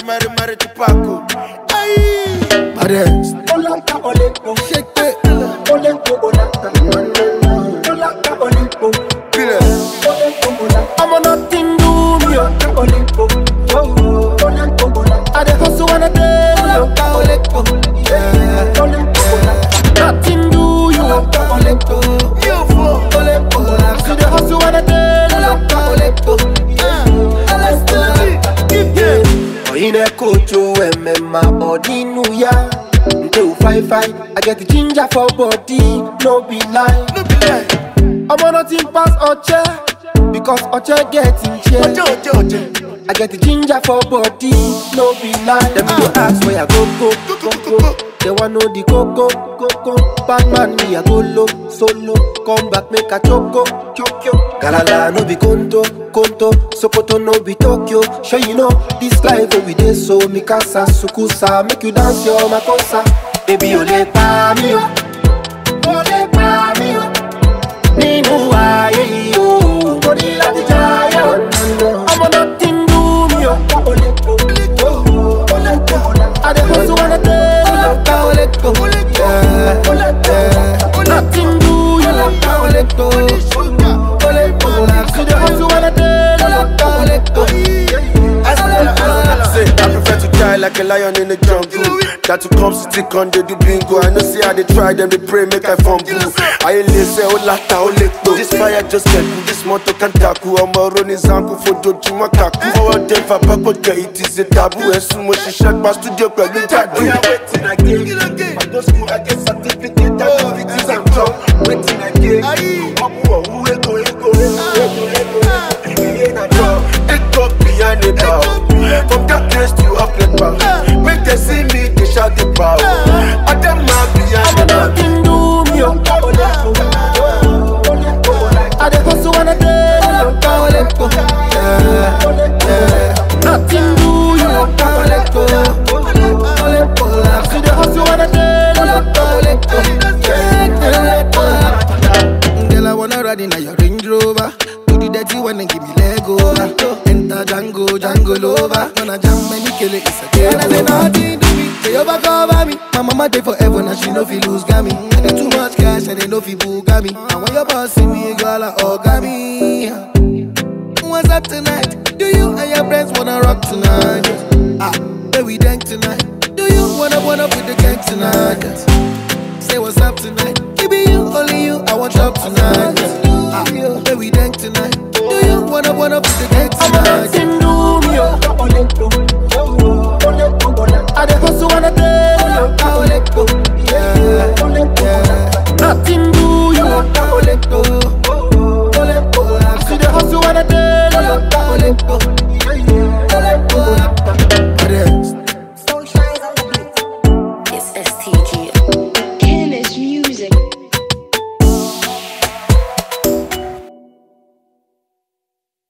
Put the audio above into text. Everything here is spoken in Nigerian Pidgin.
mari mari chupako. Aye. Baddest. Olaka Olimpo, Shake it. Olimpo Olaka, Olaka Olimpo, Killer. Olimpo Olaka, I'm on nothing do me. oh. Olaka Olimpo, oh, Olimpo Olaka, I dey hustle when I dey. Olaka Olimpo, yeah, Olimpo Olaka, Nothing do you. Olaka Olimpo, You fool. Olimpo Olaka, See the hustle when I dey. Olaka Olimpo, yeah, Olimpo Olaka. Oyine kojo emema odinu ya Nte u fine fine I get the ginger for body No be lie No be lie Omo nothing pass Oche Because Oche get in chair Oche Oche Oche I get the ginger for body No be lie Them go ask where I go go go go They want know the coco coco Bad man me I go low solo Come back make a choco choco Galala no be conto conto Sokoto no be Tokyo Sure you know this life wey we dey so Mikasa sukusa make you dance your makosa Baby o lè pa mí o O lè pa mí o Nínú ayé yìí o Mo ní láti jayé o Ọmọ nothing do me o Olimpo, oh, Olimpo Olaka, I dey hustle when I dey Olaka Olimpo, yeah, yeah, Nothing do you Olaka Olimpo, Olimpo Olaka. See the hustle when I dey Say, I prefer to die like a lion in the jungle. That to come city con they do bingo. I know see how they try them, they pray make I fumble. I ain't listen, oh lata, oh leto. This fire just get cool, this motor can tackle. I'm a running zanku for doju makaku. Forward them for back, but it is a taboo. And soon when she shot my studio, but we tattoo. We are waiting again. I go school, I get certificate, activities and job. Waiting again. Omo, who we go, we go, we go, we go, we go. Ain't a job. Take up behind the bow. From that place to up the bow. Make them see me, they shout the bow. I them not behind the bow. Nothing do me, oh. I dey hustle when I dey. Nothing do you. See the hustle when I dey. Girl, I wanna ride in a your Range Rover. Do the dirty one and give me leg over. Enter Django, Django Lover. Wanna jam many kill it, it's a game. And I say nothing to me, they overcover me. My mama dey forever, now she no fi lose gammy. I dey too much cash, and they no fi bugami. And when your boss see me, girl, I orgami. What's up tonight? Do you and your friends wanna rock tonight? Ah, where we dank tonight? Do you wanna wanna with the gang tonight? Say what's up tonight? Give me you, only you. I want up tonight. Ah, where we dank tonight? Do you wanna wanna put the